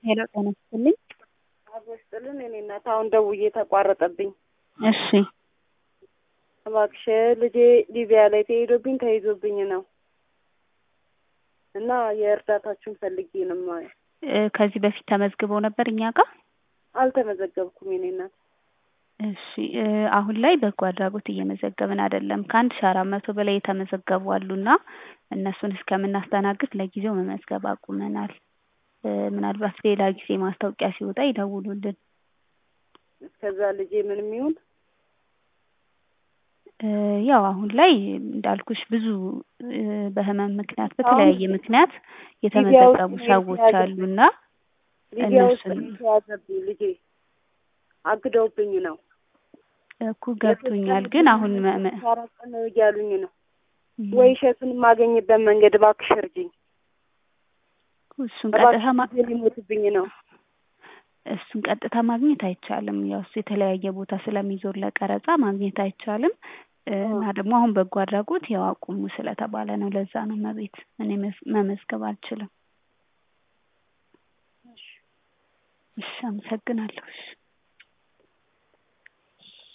ሄሎ ጤና ይስጥልኝ። አቦ ይስጥልን። እኔ እናት አሁን ደውዬ ተቋረጠብኝ። እሺ እባክሽ ልጄ ሊቢያ ላይ ተሄዶብኝ ተይዞብኝ ነው እና የእርዳታችሁን ፈልጌ ነው የማየው። እ ከዚህ በፊት ተመዝግበው ነበር እኛ ጋር? አልተመዘገብኩም የኔ እናት። እሺ እ አሁን ላይ በጎ አድራጎት እየመዘገብን አይደለም። ከአንድ ሺ አራት መቶ በላይ የተመዘገቡ አሉና እነሱን እስከምናስተናግድ ለጊዜው መመዝገብ አቁመናል። እ ምናልባት ሌላ ጊዜ ማስታወቂያ ሲወጣ ይደውሉልን። እስከዛ ልጄ ምንም ይሁን እ ያው አሁን ላይ እንዳልኩሽ ብዙ እ በህመም ምክንያት በተለያየ ምክንያት የተመዘገቡ ሰዎች አሉና ሊቢያ ውስጥ እነሱን የተያዘብኝ ልጄ አግደውብኝ ነው። እኮ ገብቶኛል። ግን አሁን መ- መ- አራት ቀን ነው እያሉኝ ነው። ወይ እሸቱን የማገኝበት መንገድ እባክሽ እርጂኝ። እሱን ቀጥታ እባክሽ ማ- ልጄ ሊሞትብኝ ነው። እሱን ቀጥታ ማግኘት አይቻልም። ያው እሱ የተለያየ ቦታ ስለሚዞር ለቀረጻ ማግኘት አይቻልም። እ እና ደግሞ አሁን በጎ አድራጎት ያው አቁሙ ስለተባለ ነው። ለዛ ነው መቤት እኔ መዝ- መመዝገብ አልችልም። እሺ አመሰግናለሁ። እሺ